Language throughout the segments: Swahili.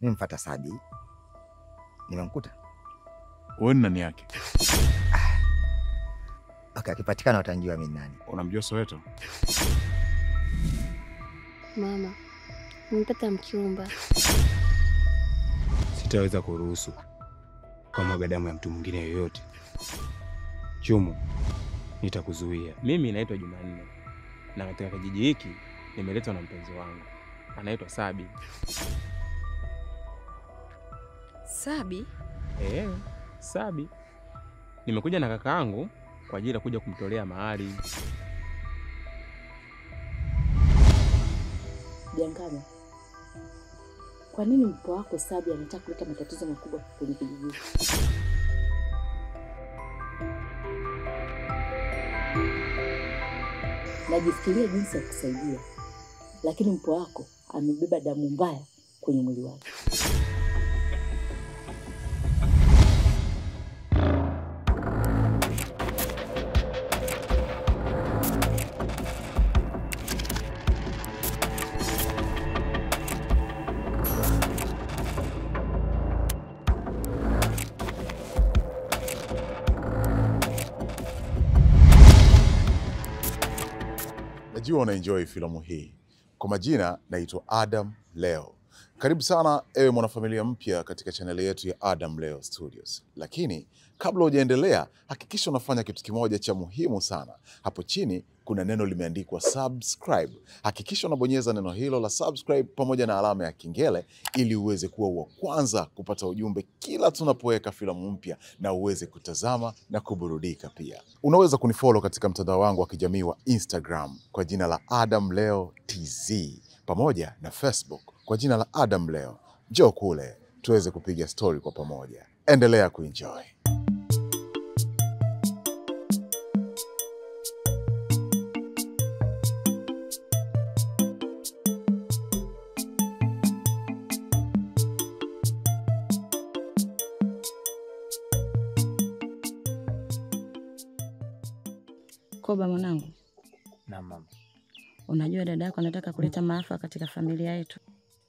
nimemfuata Sabi, nimemkuta. Wewe ni nani yake? Okay, akipatikana utanjua mimi nani. Unamjua Soweto? Mama, nimepata mchumba. Sitaweza kuruhusu kumwaga damu ya mtu mwingine yoyote. Chumu, nitakuzuia. Mimi naitwa Jumanne na katika kijiji hiki nimeletwa na mpenzi wangu anaitwa Sabi. Sabi? Eh, Sabi. Nimekuja na kaka yangu kwa ajili ya kuja kumtolea mahari. Jangami, kwa nini mpo wako Sabi anataka kuleta matatizo makubwa kwenye kijiji? Najifikiria jinsi ya kusaidia, lakini mpo wako amebeba damu mbaya kwenye mwili wake. Najua unaenjoy filamu hii. Kwa majina naitwa Adam Leo. Karibu sana ewe mwanafamilia mpya katika chaneli yetu ya Adam Leo Studios. Lakini kabla hujaendelea, hakikisha unafanya kitu kimoja cha muhimu sana. Hapo chini kuna neno limeandikwa subscribe. Hakikisha unabonyeza neno hilo la subscribe pamoja na alama ya kengele ili uweze kuwa wa kwanza kupata ujumbe kila tunapoweka filamu mpya na uweze kutazama na kuburudika pia. Unaweza kunifollow katika mtandao wangu wa kijamii wa Instagram kwa jina la Adam Leo TZ pamoja na Facebook kwa jina la Adam Leo. Njoo kule tuweze kupiga stori kwa pamoja. Endelea kuenjoy. Koba mwanangu, Na mama, unajua dada yako anataka kuleta maafa katika familia yetu.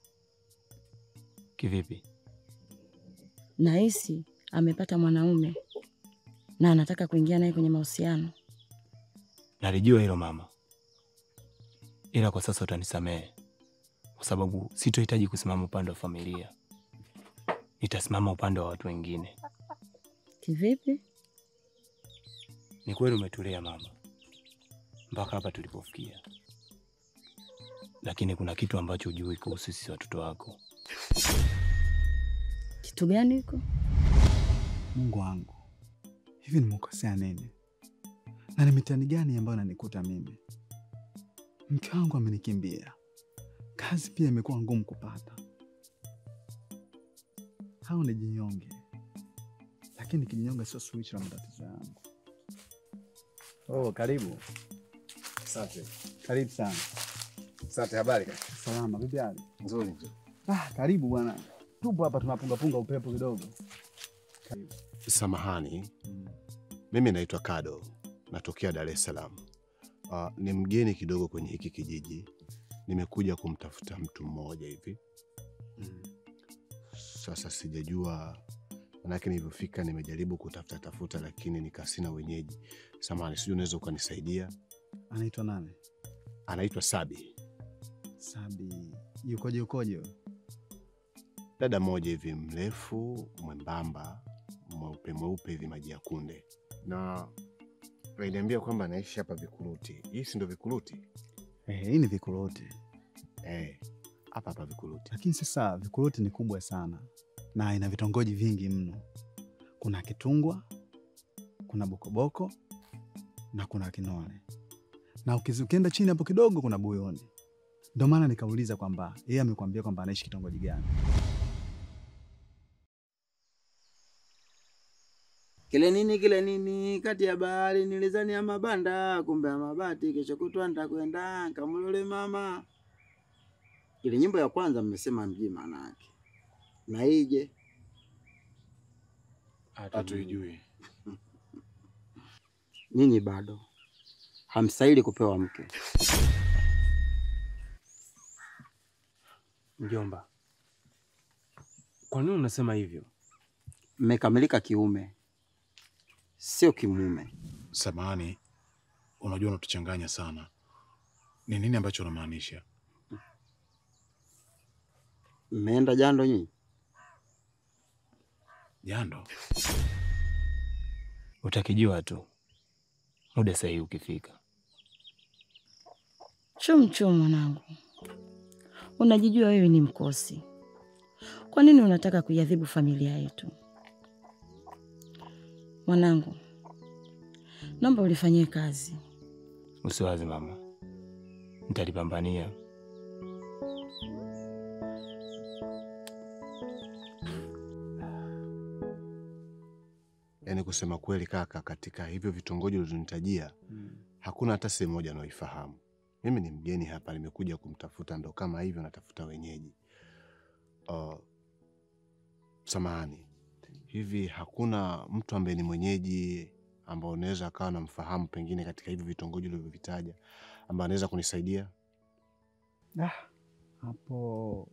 kivipi? Nahisi amepata mwanaume na anataka kuingia naye kwenye mahusiano. Nalijua hilo mama, ila kwa sasa utanisamehe kwa sababu sitohitaji kusimama upande wa familia, nitasimama upande wa watu wengine. Kivipi? Ni kweli umetulea mama mpaka hapa tulipofikia, lakini kuna kitu ambacho hujui kuhusu sisi watoto wako. Kitu gani hiko? Mungu wangu, hivi nimekosea nini? Na ni mitihani gani ambayo nanikuta mimi? Mke wangu amenikimbia, kazi pia imekuwa ngumu kupata, au nijinyonge? Lakini kijinyonge sio suluhisho la matatizo yangu. Oh, karibu. Asante. Karibu sana. Asante, habari kaka? Salama, vipi hali? Nzuri nzuri. Ah, karibu bwana. Tupo hapa tunapungapunga upepo kidogo. Karibu. Samahani, mimi naitwa Kado, natokea Dar es Salaam. Uh, ni mgeni kidogo kwenye hiki kijiji, nimekuja kumtafuta mtu mmoja hivi. Sasa sijajua, manake nilivyofika nimejaribu kutafuta tafuta, lakini nikasina wenyeji. Samahani, sijui unaweza ukanisaidia. Anaitwa nani? Anaitwa Sabi, Sabi. Yukoje yukoje? dada mmoja hivi mrefu, mwembamba, mweupe mweupe hivi, maji ya kunde, na aliniambia kwamba anaishi hapa Vikuruti. Hii si ndo Vikuruti? Eh, hii ni Vikuruti. Eh, hapa hapa Vikuruti. Lakini sasa Vikuruti ni kubwa sana na ina vitongoji vingi mno. Kuna Kitungwa, kuna Bokoboko na kuna Kinole, na ukizi- ukienda chini hapo kidogo kuna Buyuni. Ndio maana nikauliza kwamba yeye amekwambia kwamba anaishi kitongoji gani. Kile nini kile nini kati ya bahari nilizani ya mabanda kumbe ya mabati kesho kutwa nitakwenda kamulole mama. Ile nyimbo ya kwanza mmesema mjii maana yake. Na ije Hatuijui. nyinyi bado hamstahili kupewa mke. Mjomba, Kwa nini unasema hivyo? Mmekamilika kiume, sio kimume. Samahani, unajua unatuchanganya sana. Ni nini ambacho unamaanisha? Mmeenda jando nyinyi? Jando? Utakijua tu muda sahihi ukifika. Chum chum, mwanangu, unajijua wewe ni mkosi. Kwa nini unataka kuiadhibu familia yetu? Mwanangu, naomba ulifanyie kazi. Usiwazi mama, nitalipambania. Yaani kusema kweli kaka, katika hivyo vitongoji ulivyonitajia hakuna hata sehemu moja naoifahamu. Mimi ni mgeni hapa, nimekuja kumtafuta, ndo kama hivyo natafuta wenyeji. Uh, samahani, hivi hakuna mtu ambaye ni mwenyeji ambao unaweza akawa namfahamu pengine katika hivyo vitongoji ulivyovitaja ambaye anaweza kunisaidia? Ah, hapo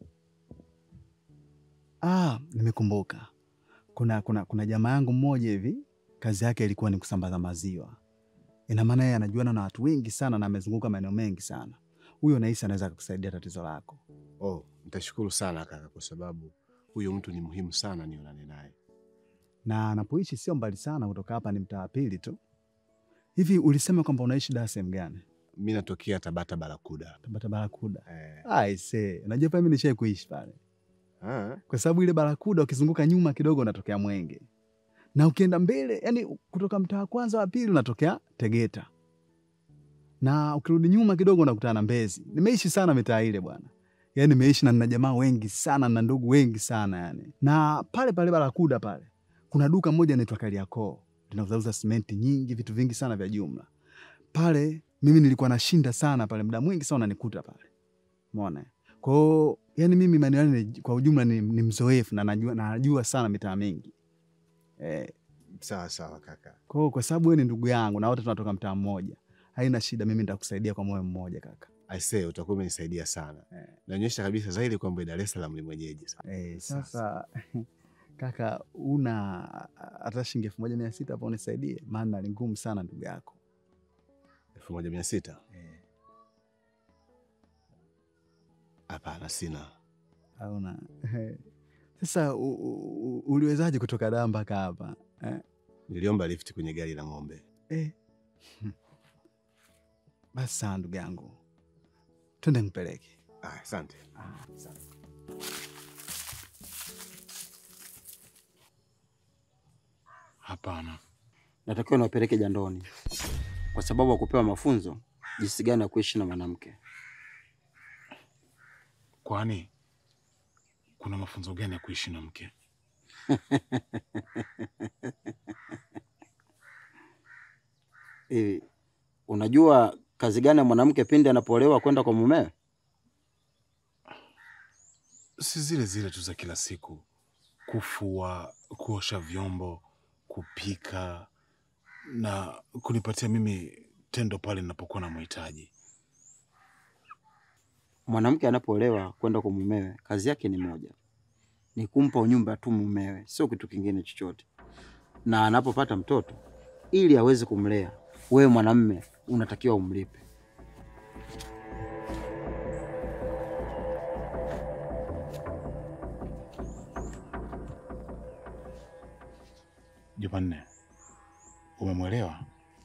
ah, nimekumbuka. Kuna, kuna, kuna jamaa yangu mmoja hivi, kazi yake ilikuwa ni kusambaza maziwa. Ina maana yeye anajuana na watu wengi sana na amezunguka maeneo mengi sana. Huyo nahisi anaweza kukusaidia tatizo lako. Oh, nitashukuru sana kaka, kwa sababu huyo mtu ni muhimu sana nionane naye. Na anapoishi sio mbali sana kutoka hapa, ni mtaa wa pili tu. Hivi ulisema kwamba unaishi Dar sehemu gani? Mi natokea Tabata Barakuda. Tabata Barakuda. Eh. Aise, unajua pale mimi nishai kuishi pale. Ah, Kwa sababu ile Barakuda ukizunguka nyuma kidogo unatokea Mwenge. Na ukienda mbele, yani kutoka mtaa wa kwanza wa pili unatokea Tegeta. Na ukirudi nyuma kidogo unakutana na Mbezi. Nimeishi sana mitaa ile bwana. Yaani nimeishi na nina jamaa wengi sana na ndugu wengi sana yani. Na pale pale Barakuda pale kuna duka moja inaitwa Kariakoo. Linauzauza simenti nyingi, vitu vingi sana vya jumla. Pale mimi nilikuwa nashinda sana pale, muda mwingi sana unanikuta pale. Umeona? Kwa hiyo yani mimi maeneo yale ni- kwa ujumla ni, ni mzoefu na najua, na najua sana mitaa mingi. Eh, sawa sawa kaka. kwa hiyo kwa sababu wewe ni ndugu yangu na wote tunatoka mtaa mmoja, haina shida, mimi nitakusaidia kwa moyo mmoja kaka. Aisee, utakuwa umenisaidia sana. Eh. Naonyesha kabisa zaidi kwamba Dar es Salaam ni mwenyeji. Eh, sasa kaka, una hata shilingi elfu moja mia sita hapo unisaidie, maana ni ngumu sana ndugu yako. elfu moja mia sita? Eh, Hapana, sina. hauna sasa u, u, u, uliwezaje kutoka Dar mpaka hapa eh? Niliomba lifti kwenye gari la ng'ombe. Eh. Basi sawa ndugu yangu, twende nipeleke. Ah, asante. Hapana, Natakiwa niwapeleke jandoni kwa sababu ya kupewa mafunzo jinsi gani ya kuishi na mwanamke. kwani kuna mafunzo gani ya kuishi na mke? Hivi unajua kazi gani ya mwanamke pindi anapoolewa kwenda kwa mumewe? Si zile zile tu za kila siku, kufua, kuosha vyombo, kupika na kunipatia mimi tendo pale ninapokuwa na mhitaji. Mwanamke anapoolewa kwenda kwa mumewe, kazi yake ni moja, ni kumpa unyumba tu mumewe, sio kitu kingine chochote. Na anapopata mtoto, ili aweze kumlea, wewe mwanamme unatakiwa umlipe. Jumanne, umemwelewa?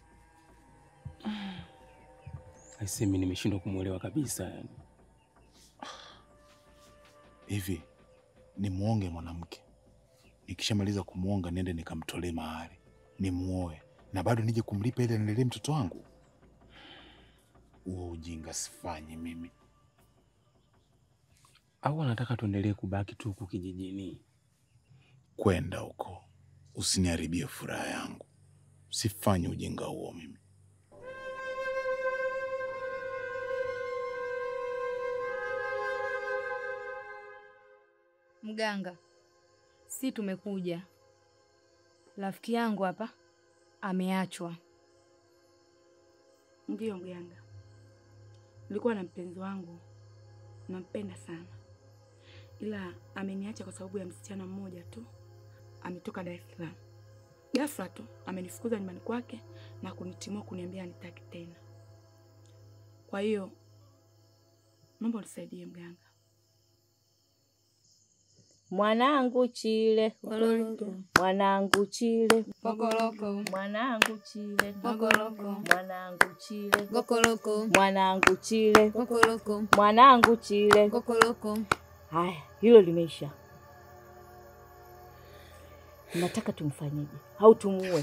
Aisee, mimi nimeshindwa kumwelewa kabisa yani. Hivi nimwonge mwanamke, nikishamaliza kumwonga niende nikamtolee mahari, nimuoe na bado nije kumlipa ili anilelee mtoto wangu? Huo ujinga sifanyi mimi. Au anataka tuendelee kubaki tu huku kijijini? Kwenda huko, usiniharibie furaha yangu. Sifanyi ujinga huo mimi. Mganga, si tumekuja. Rafiki yangu hapa ameachwa. Ndiyo mganga, nilikuwa na mpenzi wangu, nampenda sana, ila ameniacha kwa sababu ya msichana mmoja tu, ametoka Dar es Salaam. Ghafla tu amenifukuza nyumbani kwake na kunitimua kuniambia anitaki tena. Kwa hiyo naomba unisaidie mganga. Mwanangu chile mwanangu chile Kokoroko. mwanangu chile Kokoroko. mwanangu chile Kokoroko. mwanangu chile Kokoroko. mwanangu chile Kokoroko. Haya, hilo limeisha. Nataka tumfanyeje au tumuue?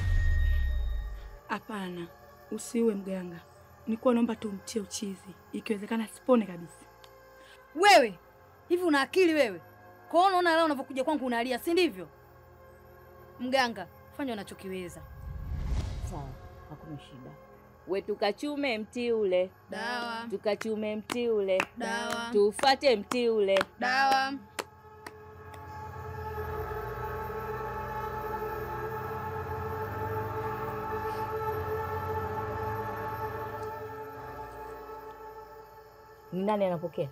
Hapana, usiue mganga. Nilikuwa naomba tu umtie uchizi, ikiwezekana sipone kabisa. Wewe hivi una akili wewe? Kwa hiyo unaona leo unavyokuja kwangu unalia, si ndivyo? Mganga, fanya unachokiweza. Sawa, hakuna shida. We tukachume mti ule, Dawa. tukachume mti ule, Dawa. tufate mti ule. Dawa. Ni nani anapokea?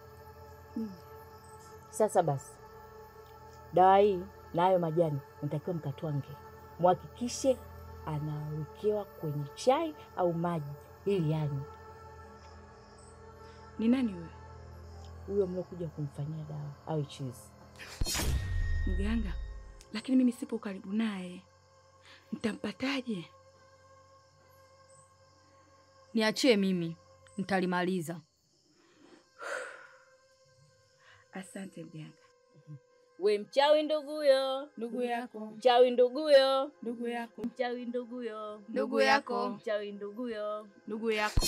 Sasa basi, dawa hii na hayo majani natakiwa mkatwange, muhakikishe anawekewa kwenye chai au maji ili yanywe. Ni nani wewe? Huyo mliokuja kumfanyia dawa au chizi. Mganga, lakini mimi sipo karibu naye, nitampataje? Niachie mimi, nitalimaliza. Asante mganga. We mchawi nduguyo, Ndugu yako, mchawi nduguyo, ndugu yako, mchawi nduguyo, Ndugu yako. mchawi nduguyo. ndugu yako.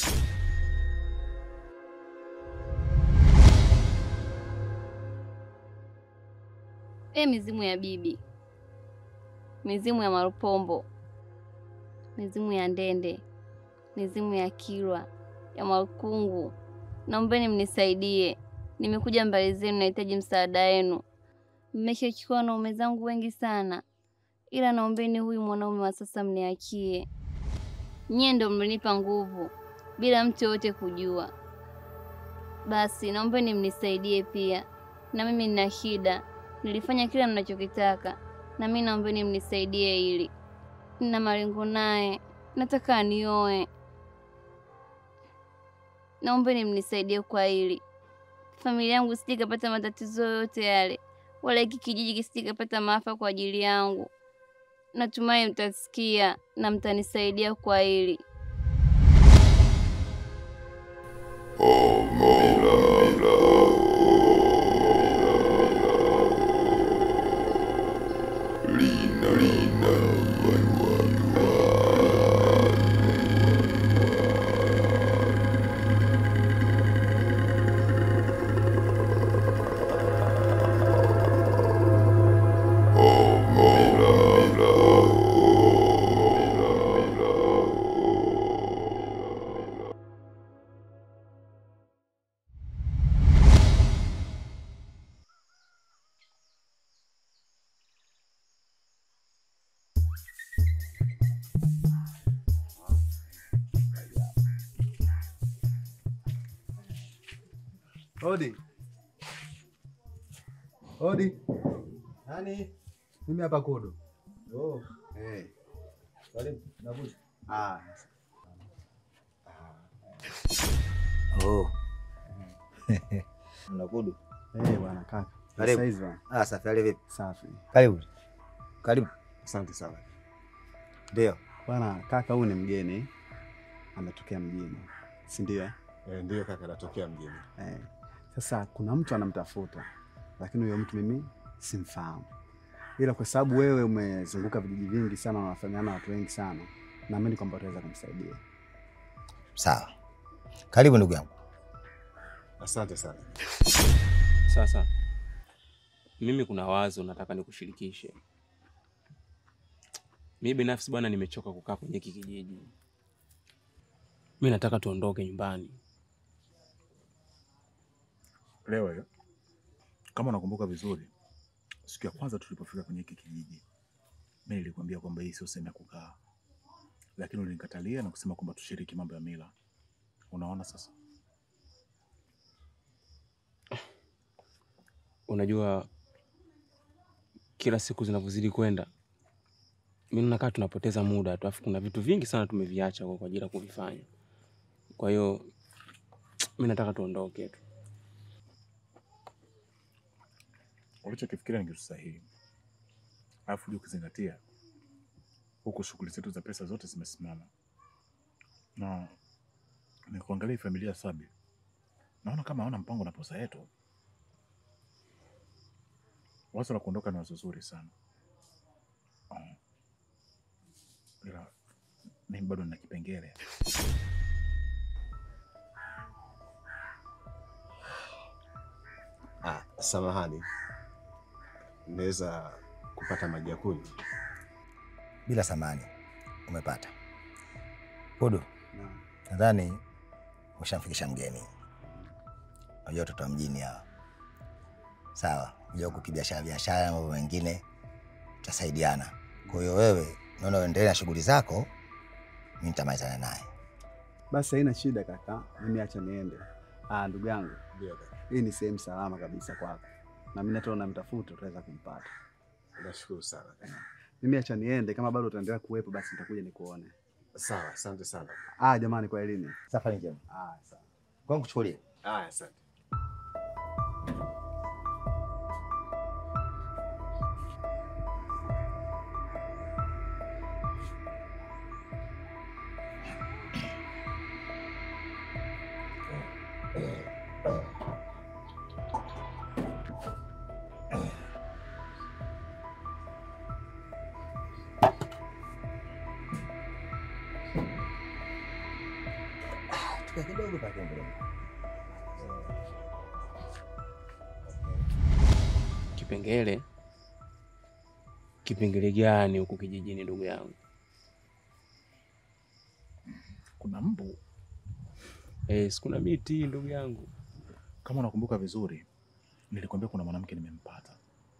E, mizimu ya bibi, mizimu ya Marupombo, mizimu ya Ndende, mizimu ya Kilwa, ya Makungu, naombeni mnisaidie. Nimekuja mbali zenu, nahitaji msaada wenu. Mmeshachukua wanaume zangu wengi sana, ila naombeni huyu mwanaume wa sasa mniachie. Nyie ndo mlinipa nguvu bila mtu yoyote kujua. Basi naombeni mnisaidie pia, na mimi nina shida nilifanya kila mnachokitaka, na mimi naombeni mnisaidie hili. Nina malengo naye, nataka anioe. Naombeni mnisaidie kwa hili. Familia yangu sije ikapata matatizo yoyote yale, wala hiki kijiji kisije ikapata maafa kwa ajili yangu. Natumai mtasikia na mtanisaidia kwa hili. Odi. Odi. Nani? Mimi hapa Kodo. Oh. Eh. Karibu. Nakuja. Ah. Oh. Mnakudu. Eh, bwana kaka. Karibu. Saizi bwana. Ah, safi. Hali vipi? Safi. Karibu. Karibu. Asante sana. Ndio. Bwana kaka, huyu ni mgeni ametokea mjini, si ndio? eh? Eh, ndiyo kaka, natokea mjini. Eh. Sasa kuna mtu anamtafuta, lakini huyo mtu mimi simfahamu, ila kwa sababu wewe umezunguka vijiji vingi sana na unafahamiana na watu wengi sana, naamini kwamba utaweza kumsaidia. Sawa. Karibu ndugu yangu. Asante sana. Sasa mimi kuna wazo nataka nikushirikishe. Mimi binafsi bwana, nimechoka kukaa kwenye hiki kijiji. Mi nataka tuondoke nyumbani. Leo hiyo kama unakumbuka vizuri, siku ya kwanza tulipofika kwenye hiki kijiji, mimi nilikwambia kwamba hii sio sehemu ya kukaa, lakini ulinikatalia na kusema kwamba tushiriki mambo ya mila. Unaona sasa, unajua kila siku zinavyozidi kwenda, mimi nakaa tunapoteza muda tu, alafu kuna vitu vingi sana tumeviacha kwa kwa ajili ya kuvifanya. Kwa hiyo mimi nataka tuondoke tu. Ulichokifikiria ni kitu sahihi, alafu uje ukizingatia huku shughuli zetu za pesa zote zimesimama, na nikuangalia hii familia Sabi, naona kama hawana mpango na posa yetu. Wazo la kuondoka ni wazo zuri sana, Ah, ila mimi bado nina kipengele. Ah, samahani, naweza kupata maji ya kunywa? Bila samani umepata. Hudu, nadhani ushamfikisha mgeni. Unajua watoto wa mjini hawa, sawa. Unajua huku kibiashara biashara na mambo mengine tutasaidiana. Kwa hiyo wewe naona uendelee na shughuli zako, mimi nitamalizana naye. Basi haina shida kaka, mimi acha niende. Ah, ndugu yangu, hii ni sehemu salama kabisa kwako, na mimi hata unamtafuta utaweza kumpata. Nashukuru sana. Mimi acha niende, kama bado utaendelea kuwepo basi nitakuja nikuone. Sawa, asante sana. Ah, jamani, kwa elimu. Safari njema. Ah, sawa. Kwa nikuchukulie. Ah, asante. Tuka kidogo pale mbele. Kipengele? Kipengele gani huku kijijini, ndugu yangu? Kuna mbu Eh, si kuna miti ndugu yangu. kama unakumbuka vizuri, nilikwambia kuna mwanamke nimempata.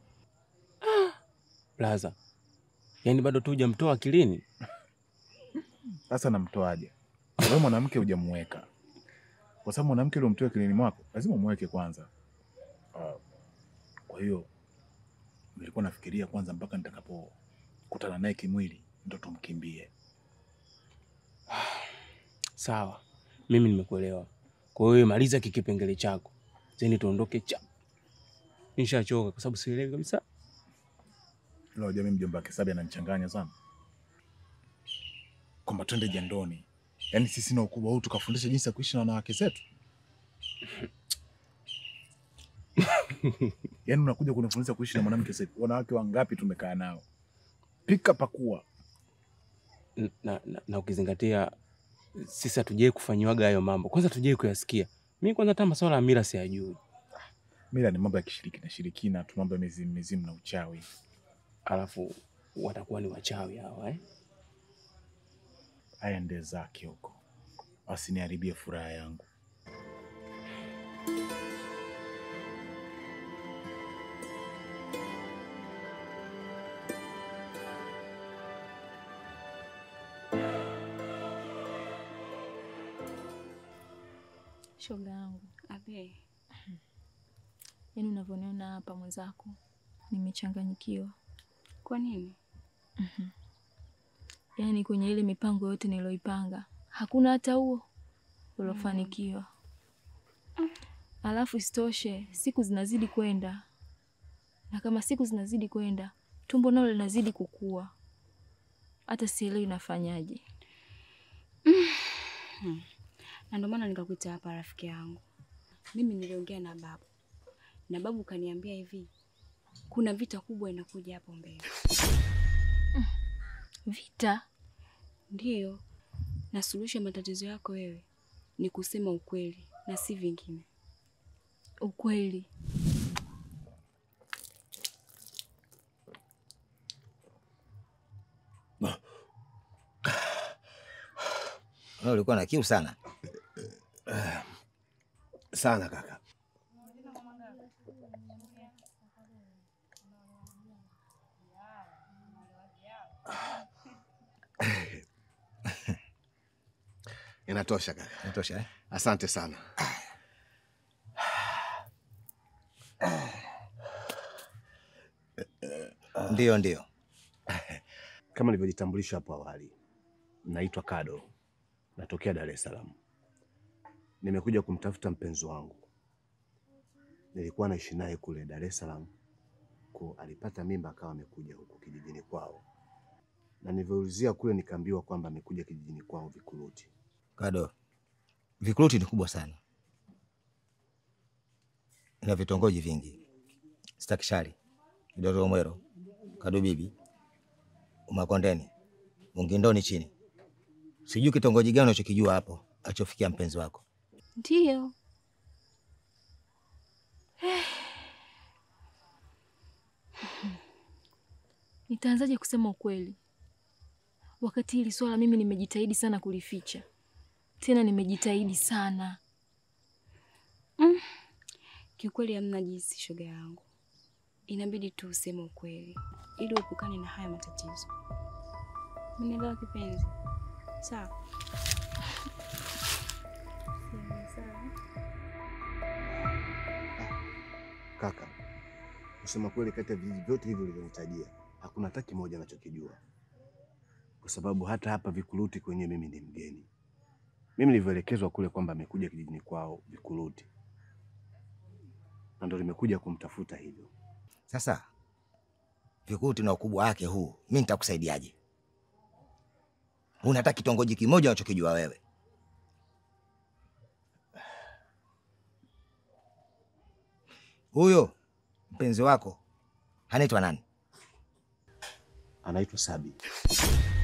Blaza, yaani bado tu hujamtoa akilini? Sasa namtoaje? Wewe mwanamke hujamuweka, kwa sababu mwanamke uliomtoa akilini mwako lazima umweke kwanza. Ah, kwa hiyo nilikuwa nafikiria kwanza mpaka nitakapokutana naye kimwili ndo tumkimbie. Sawa, mimi nimekuelewa. Kwa hiyo maliza kikipengele chako, zeni tuondoke cha. Nishachoka kwa sababu sielewi kabisa. Ila unajua mimi mjomba wake Sabi ananichanganya sana, kwamba twende jandoni, yaani sisi na ukubwa huu tukafundisha jinsi ya kuishi na wanawake zetu. Yaani unakuja kunifundisha kuishi na mwanamke zetu. Wanawake wangapi tumekaa nao, pika pakua. na, na, na, na ukizingatia sisi hatujai kufanyiwaga hayo mambo, kwanza hatujai kuyasikia. Mi kwanza hata masuala ya mila siyajui. Mila ni mambo ya kishirikina shirikina tu, mambo ya mizimu mizimu na uchawi. Alafu watakuwa ni wachawi hawa eh? Aende zake huko, asiniharibie furaha yangu. Shoga yangu, Abe, yaani unavyoniona hapa mwenzako, nimechanganyikiwa. kwa nini? Yaani kwenye ile mipango yote niloipanga hakuna hata huo uliofanikiwa. Alafu isitoshe siku zinazidi kwenda, na kama siku zinazidi kwenda, tumbo nalo linazidi kukua. Hata sielewi nafanyaje. Hmm. Na ndio maana nikakuita hapa rafiki yangu. Mimi niliongea na babu na babu kaniambia hivi, kuna vita kubwa inakuja hapo mbele. Vita? Ndiyo, na suluhisho ya matatizo yako wewe ni kusema ukweli na si vingine. Ukweli? Wewe ulikuwa na kiu sana. Sana kaka. Inatosha kaka. Inatosha eh? Asante sana. Ndiyo, ndiyo. Kama nilivyojitambulisha hapo awali, naitwa Kado, natokea Dar es Salaam. Nimekuja kumtafuta mpenzi wangu. Nilikuwa naishi naye kule Dar es Salaam, ko alipata mimba akawa amekuja huku kijijini kwao, na nilivyoulizia kule nikaambiwa kwamba amekuja kijijini kwao Vikuruti. Kado, Vikuruti ni kubwa sana, ina vitongoji vingi: Stakishari, Kidoro Mwero, Kadubibi, Umakondeni, Mungindoni chini. Sijui kitongoji gani unachokijua hapo alichofikia mpenzi wako. Ndiyo. Nitaanzaje kusema ukweli wakati hili swala mimi nimejitahidi sana kulificha, tena nimejitahidi sana. Mm. Kiukweli hamna jinsi, shoga yangu, inabidi tu useme ukweli ili uepukane na haya matatizo. Umenielewa kipenzi? Sawa. Kaka, kusema kweli, kati ya vijiji vyote hivi ulivyonitajia hakuna hata kimoja nachokijua, kwa sababu hata hapa Vikuruti kwenyewe mimi ni mgeni. Mimi nilivyoelekezwa kule kwamba amekuja kijijini kwao Vikuruti, na ndo nimekuja kumtafuta hivyo. Sasa Vikuruti na ukubwa wake huu, mi nitakusaidiaje? Una hata kitongoji kimoja unachokijua wewe? Huyo mpenzi wako anaitwa nani? Anaitwa Sabi.